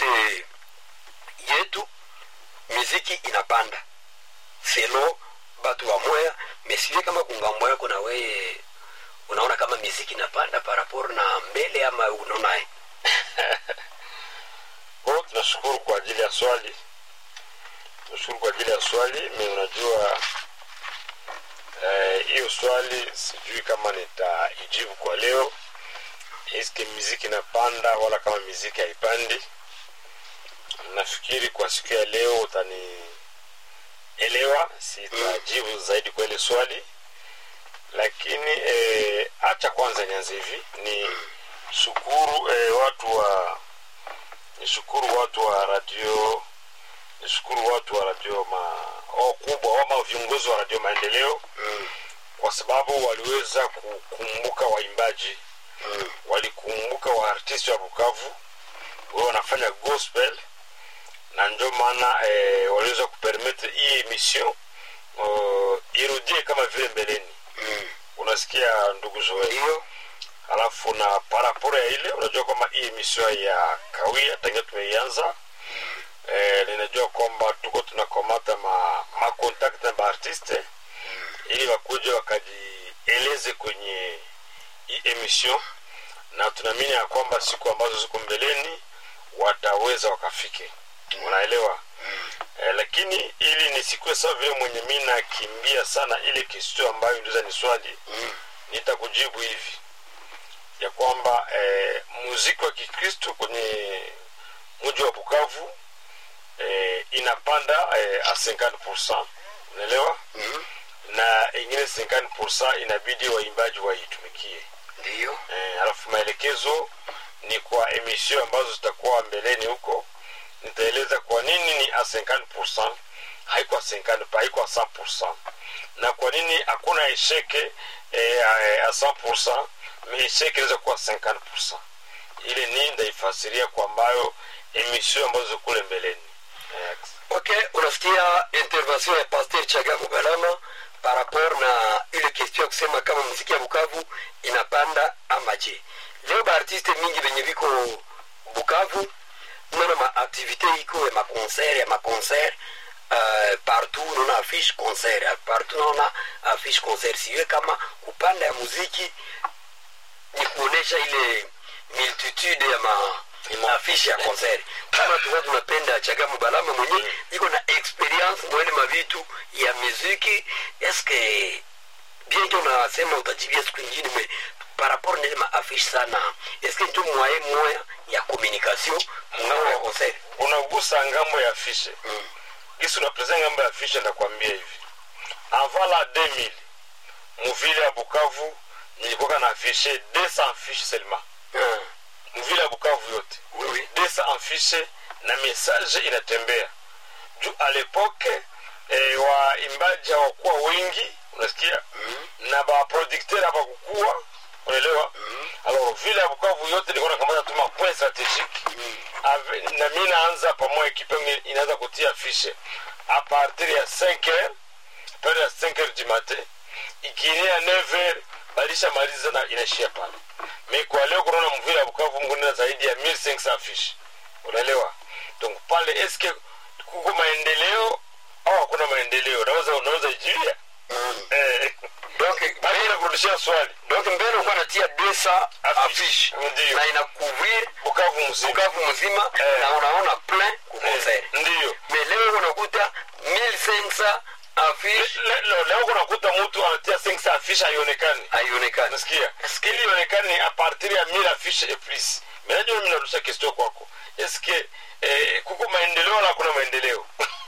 mkartier yetu miziki inapanda selo batu wa moya mesivie kama kungambo yako na weye unaona kama miziki inapanda paraporo na mbele ama unaonaye Bo, tunashukuru kwa ajili ya swali tunashukuru kwa ajili ya swali mi unajua eh, hiyo swali sijui kama nitaijibu kwa leo iske miziki inapanda wala kama miziki haipandi nafikiri kwa siku ya leo utanielewa sitajibu zaidi kwa ile swali lakini eh, acha kwanza nianze hivi ni shukuru eh, watu wa nishukuru watu wa radio nishukuru watu wa radio ma oh, kubwa ama viongozi wa radio maendeleo mm. kwa sababu waliweza kukumbuka waimbaji mm. walikumbuka waartisti wa bukavu wao wanafanya gospel na ndio maana eh, waliweza kupermete hii emission uh, irudie kama vile mbeleni mm. unasikia ndugu zoe ndio alafu na paraporo ya ile unajua kwamba hii emission ya kawia tangia tumeianza eh, ninajua kwamba tuko tunakomata ma, ma contact na baartiste ili wakuja wakajieleze kwenye hii emission na tunaamini ya kwamba siku ambazo ziko mbeleni wataweza wakafike unaelewa eh, lakini ili nisikuwe sawa vile mwenye mi nakimbia sana ile kistio ambayo ndiza ni swali mm. nitakujibu hivi ya kwamba eh, muziki wa kikristo kwenye mji wa bukavu eh, inapanda eh, a 50 unaelewa mm. na ingine 50 inabidi waimbaji waitumikie ndio eh, alafu maelekezo ni kwa emission ambazo zitakuwa mbeleni huko nitaeleza kwa nini ni a 50 haikuwa 50 haikuwa 100 na kwa nini hakuna esheke eh, a 100 me esheke inaweza kuwa 50 ile ni ndaifasiria kwa ambayo emission ambazo ziko kule mbeleni eh, ok unasikia intervention ya pasteur chagamu balama par rapport na ile question ya kusema kama muziki ya bukavu inapanda ama je leo baartiste mingi venye viko bukavu unaona maaktivité iko ya maconcert ya maconcert uh, partout unaona affiche concert partout unaona affiche concert siwe kama kupanda ya muziki ni kuonesha ile multitude ya ma maafishe ya concert kama tukuwa tunapenda chagamu balama mwenye iko na experience mwele mavitu ya muziki eske bien que unasema utajibia siku ingine me par rapport nele maafishe sana eske njo mwaye moya ya communication mngambo ya concert unagusa ngambo ya fishe mm. gisi unapreza ngambo ya fishe ndakwambia hivi avant la 2000 muvile ya bukavu nilikuwa na afishe 200 fiche seulement Ah, mvile ya bukavu yote oui, oui. 200 afishe na message inatembea juu a lepoke eh, waimbaji hawakuwa wengi unasikia Mm. na baproducteur hawakukuwa unaelewa Mm. alors vile ya bukavu yote nilikuwa nakamata tu mapoint stratégique Mm. Ave- na mi naanza pamoja ekipe yangu inaanza kutia fishe a partir ya 5 heures pale ya 5 heures du matin ikiingia 9 heures balisha maliza na inaishia pale me kwa leo kunaona mvile ya bukavu mkunena zaidi ya 1500 fiche unaelewa donc pale eske kuko maendeleo au hakuna maendeleo unaweza unaweza ijulia Mm. eh donc bali nakurudishia swali donc mbele ukuwa natia 200 affiche Ndio. na ina couvrir bukavu mzima bukavu mzima Eh. na unaona plein ku concert ndio mais leo unakuta 1500 affiche Le- le- leo kunakuta mtu anatia 500 afishe haionekani haionekani nasikia ili ionekane ni a partir ya 1000 afishe et plus menajua mimi narudisha question kwako eske eh, kuko maendeleo wala hakuna maendeleo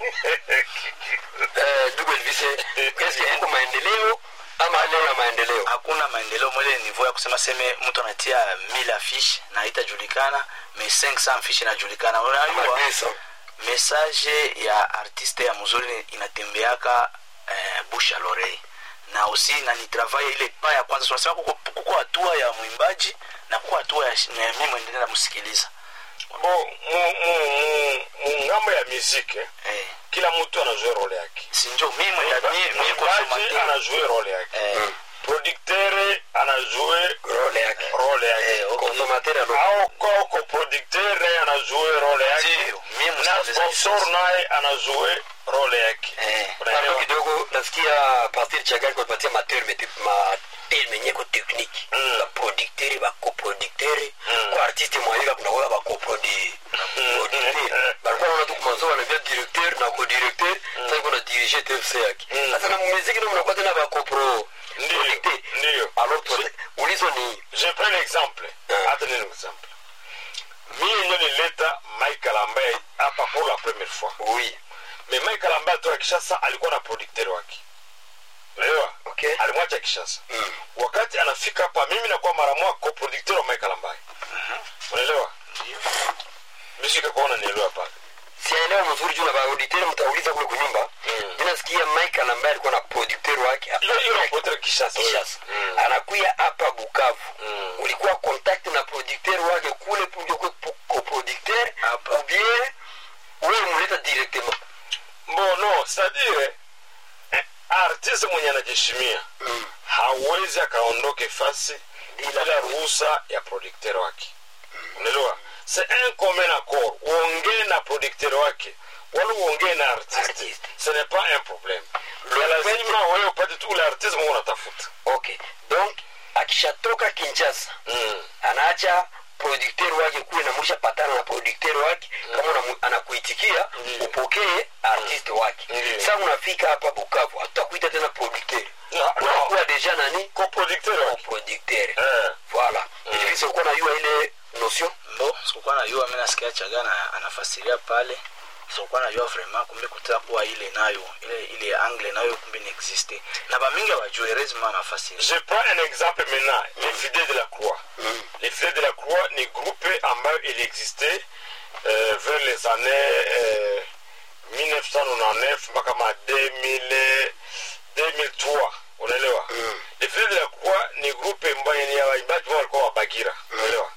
Eh, ndugu elvise eske kuko maendeleo ama leo ya maendeleo hakuna maendeleo mwele niveau ya kusema seme mtu anatia 1000 afishe na haitajulikana me 500 afishe inajulikana ama unajua 200 message ya artiste ya mzuri inatembeaka eh, busha lorei na usi na ni travail ile pa ya kwanza tunasema kuko kuko hatua ya mwimbaji na kuko hatua ya shi- ya mimi mwendelea namsikiliza bo mu- mu- mu- mu ngambo ya muziki eh, kila mtu anajua role yake sinjo mimi mwenye- mimi- mimi mwimbaji consommateur anajua role yake eh, producteur anajue role yake role yake Eh, okay. consommateur alo au ko ko producteur naye anajue role yake Ndio, mimi na msikilizaji sponsor sasa. naye anajue role yake Eh, hapo unaelewa kidogo nasikia pasteur chagari kupatia materme materme nyeko technique Mm. baproducteur bacoproducteur Mm. kwa artiste mwayika kunakoya bacoproducteur balikuwa naona tu kumanzo wanavia directeur na co-directeur sasa iko na dirige tfc yake Mm. sasa na mumiziki ndio mnakuwa tena bacopro Ndio, ndio. alors prote- ulizo ni je prends l'exemple Ah. hata nini exemple mimi ndio nileta Michael ambaye hapa pour la première fois oui mais Michael ambaye toka Kishasa alikuwa na producteur wake unaelewa okay alimwacha Kishasa Mm. wakati anafika hapa mimi nakuwa mara moja co-producteur wa Michael ambaye unaelewa mimi sikakuona nielewa pale siaelewa mzuri juu na baauditeur mtauliza kule kunyumba Mm. mi nasikia michael ambaye alikuwa na producteur wake hapa hiyo hiyo napotea Kishasa Kishasa Mm. anakuya hapa Bukavu Mm. ulikuwa contact na producteur wake kule ulikuwa coproducteur Hapa. ou bien wewe muleta directement Bon, non, c'est-à-dire eh, artiste mwenye anajishimia Mm. hawezi akaondoke fasi Bila bila ruhusa ya producteur wake unaelewa c'est un commun accord uongee na producteur wake wala uongee na artiste Artiste. ce n'est pas un problème Le Le lazima wewe upate tu ule artiste mwenye unatafuta okay donc akishatoka Kinshasa mm. anaacha producteur wake kule na mwisha patana na producteur wake kama unamu- anakuitikia Ndiyo. upokee artiste wake Ndiyo. sasa unafika hapa Bukavu hatutakuita tena producteur No, no. unakuwa deja nani coproducteur wake producteur eh. voilà ilivisa ulikuwa najua ile notion mbo sikukuwa najua mi nasikia chagana anafasiria pale sikukuwa najua vraiment kumbe kutaka kuwa ile nayo ile ile angle nayo kumbe niexiste na bamingi abajue rezima anafasiria Je prends un exemple maintenant, les fidèles de la croix. Les fidèles de la croix ni groupe ambayo il existait euh, vers les années euh, 1999 mpaka ma 2000, 2003 unaelewa les fidèles de la croix ni groupe ambayo ni ya waimbaji ambao walikuwa wabagira unaelewa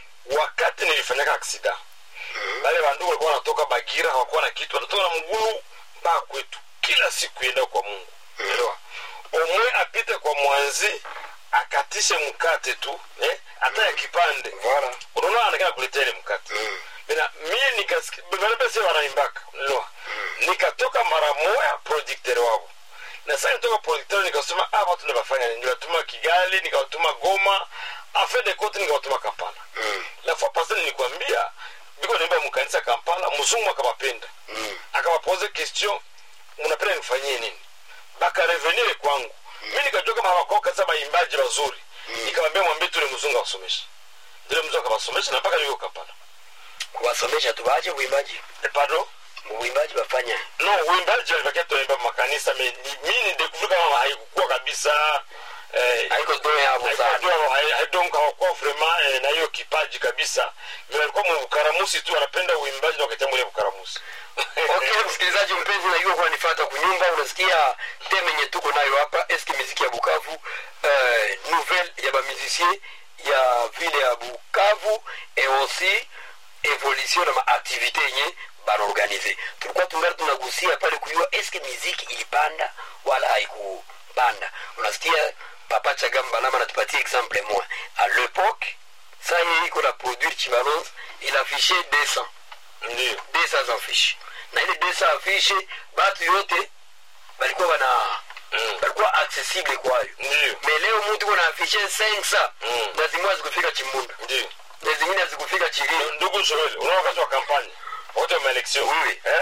wakati nilifanyaka aksida wale wandugu walikuwa wanatoka bagira hawakuwa na kitu wanatoka na mgulu mpaka kwetu kila siku yenda kwa mungu unaelewa omwe apite kwa mwanzi akatishe mkate tu eh? hata ya kipande Voilà. unaona anataka kuletea ile mkate mina mie nikasikia banapesa wanaimbaka unaelewa nikatoka mara moya producteur wao na sasa nitoka producteur nikasema ah watu nabafanya nini niwatuma kigali nikawatuma goma afin de compte nikawatuma kampala la fois passée nilikwambia biko naimba mkanisa kampala mzungu akawapenda akawapoze question mnapenda nifanyie nini bakarevenire kwangu mi nikajua kama hawakoka sasa baimbaji wazuri nikamwambia mwambie tule mzungu awasomeshe ndile mzungu akawasomesha na mpaka yuko kampala kuwasomesha tuwaache uimbaji Eh, pardon uimbaji wafanya no uimbaji walibakia tunaimba makanisa me- ni- mi nidekuvri kama haikukuwa kabisa eh, haiko do yavo sana haikuwa- hai- hai- donc hawakuwa vraiment eh, na hiyo kipaji kabisa me walikuwa mukaramusi tu wanapenda uimbaji na wakachambulia bukaramusi okay msikilizaji mpenzi najua kuwa nifata kunyumba unasikia teme yenye tuko nayo hapa eske miziki ya bukavu euh, nouvelle ya bamusicien ya ville ya bukavu et aussi evolution na maaktivité yenye banaorganize tulikuwa tungali tunagusia pale kujua eske miziki ilipanda wala haikupanda unasikia papa chagambalama natupatia exemple moi à l'époque sa ye iko na produire chibalonze il affichait 200 ndio 200 affiche na ile 200 affiche batu yote balikuwa bana Mm. balikuwa accessible kwayo ndio me leo mtu kuna afishe 500 Mm. na zingine hazikufika chimbunda ndio na zingine hazikufika chiriri ndugu joel unaona wakati wa kampanye wakati wa maelection Oui. eh?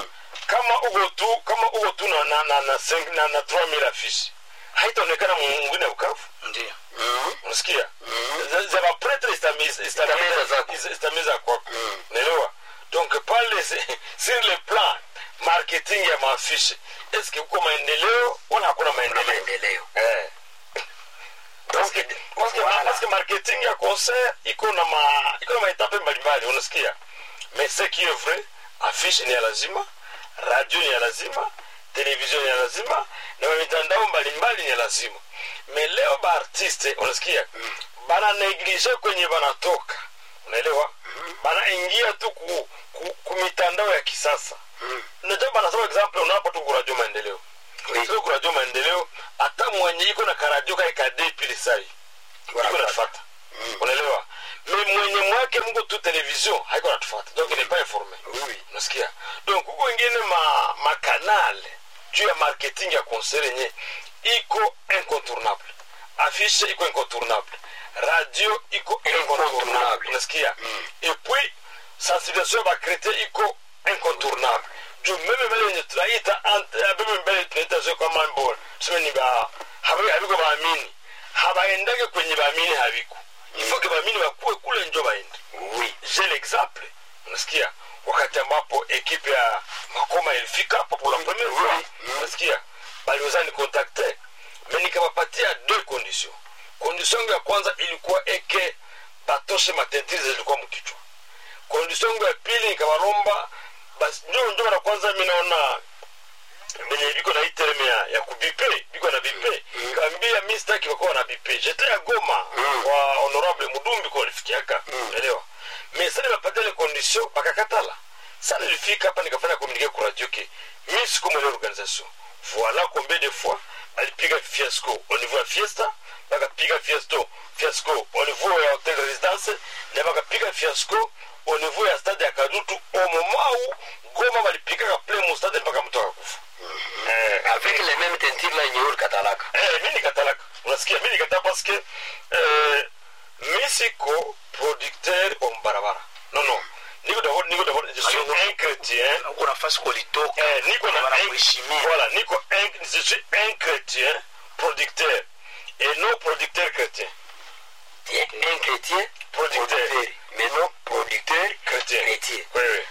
kama uko tu kama uko tu na na na na, cinq- na, na 3000 affiche haitaonekana mwingine bukavu ndio unasikia za za mapretre Zitameza istameza zako. istameza kwako naelewa donc pale se- sur le plan marketing ya maafishe eske kuko maendeleo wala hakuna kuna maendeleo maendeleo eh. Parce que- parce que- Voilà. parce que marketing ya concert iko na ma iko na maetape mbalimbali unasikia mais ce qui est vrai affiche ni ya lazima radio ni ya lazima television ni ya lazima na mitandao mbalimbali ni ya lazima mais leo baartiste unasikia bana neglige kwenye banatoka unaelewa banaingia tu ku, ku, ku mitandao ya kisasa najua banasema example unapo tu kuradio maendeleo Oui. Sio kuradio maendeleo hata mwenye iko na karadio ka pale kade pili sai iko Wanafuata. natufata Mm. unaelewa me mwenye mwake mko tu television haiko natufata donc il n'est pas informé Oui. unasikia donc huko ingine ma makanale juu ya marketing ya concert yenye iko incontournable afishe iko incontournable radio iko incontournable Incontournable. unasikia Mm. et puis sensibilisation ya bakretien iko incontournable juu meme mbele yenye tunaita ant- eh, meme mbele tunaita sio kama mbo tuseme ni ba habi- habiko baamini habaendake kwenye baamini habiko ifoke baamini bakuwe kule njo baende Oui. j'ai l'exemple unasikia wakati ambapo ekipe ya makoma ilifika hapo pour la première fois Mm. unasikia baliweza ni contacte me nikawapatia deux conditions condition yangu ya kwanza ilikuwa eke batoshe matentiri zilikuwa mkichwa condition yangu ya pili nikawaromba basi njo njo mara kwanza mi naona benye biko na hii terme ya, ya kubipe biko na bipe Mm. kaambia mi sitaki wakuwa na bipe jete ya goma Mm. kwa honorable mudumbi kwa walifikiaka Mm. elewa mais sa nimepatia ile condition bakakatala sa nilifika hapa nikafanya communique ku radio ke mi sikumwele organisation voilà combien de fois balipiga fiasco au niveau ya fiesta bakapiga fiasto fiasco au niveau ya hotel résidence na bakapiga fiasco au niveau ya stade ya kadutu au moment où goma balipigaka plein mu stade mpaka mtu akakufa eh, Avec les mêmes tentures là yenye katalaka. eh, mi nikatalaka unasikia mi nikatala parce que eh, mi siko producteur wa mbarabara non non niko d'abord niko d'abord je suis Alors, un chrétien uko nafasi kulitoka eh, niko na un, wanakuheshimia voilà niko un, je suis un chrétien producteur et non producteur chrétien Tu es un chrétien Producteur. mais non producteur chrétien chrétien. oui oui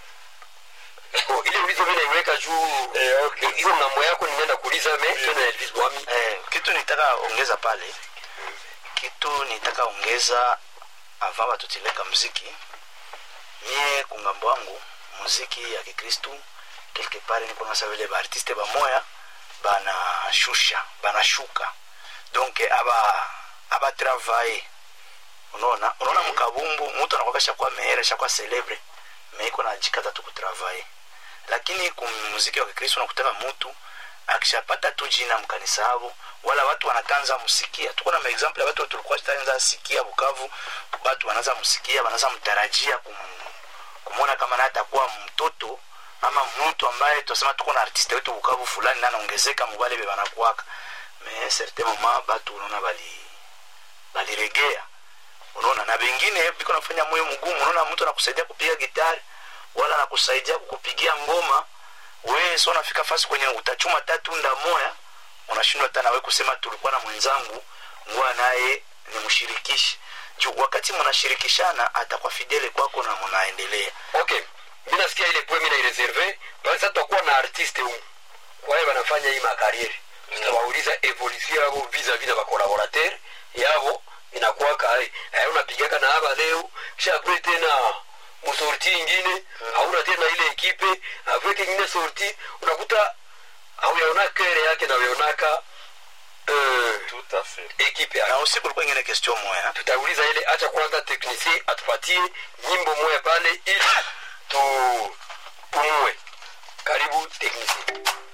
Bon, ile ulizo mimi naiweka juu eh, okay hiyo ngambo yako nimeenda kuuliza me tena Elvis Wami. eh, kitu nitaka ongeza pale kitu nitaka ongeza avant batutileka mziki mie kungambo wangu muziki ya kikristu quelque part niko nasa vile baartiste bamoya banashusha banashuka donc aba abatravaye unaona unaona mkabumbu mtu anakwaka shakwa meere shakwa celebre meiko najikata tu kutravaye lakini kumuziki wa kikristo nakutaka mutu akishapata tu jina mkanisa avo wala watu wanatanza musikia tuko na maexample ya watu tulikuwa tanza sikia bukavu watu wanaanza musikia wanaanza mtarajia kum, kumwona kama naye atakuwa mtoto ama mtu ambaye tunasema tuko na artiste wetu bukavu fulani na anaongezeka mubale be banakuwaka me certain moment batu unaona bali baliregea unaona na bengine biko nafanya moyo mgumu unaona mtu anakusaidia kupiga gitari wala anakusaidia kukupigia ngoma we so unafika fasi kwenye utachuma tatunda moya unashindwa hata nawe kusema tulikuwa na mwenzangu ngoa naye nimshirikishe juu wakati mnashirikishana atakuwa fidele kwako na mnaendelea Okay. Mimi nasikia ile poem ina reserve. Basi sasa tutakuwa na artiste huko. Kwa hiyo wanafanya hii makariere. Tutawauliza evolution yao vis-a-vis na collaborateur yao inakuwa kai. Hayo unapigaka na hapa leo kisha kule tena msorti ingine hauna tena ile ekipe avec ingine sorti unakuta hauyaona kere yake na uyaonaka eh, tout à fait ekipe yake na usiku kulikuwa ingine question moya tutauliza ile acha kwanza teknisie atupatie nyimbo moya pale ili tupumue karibu teknisie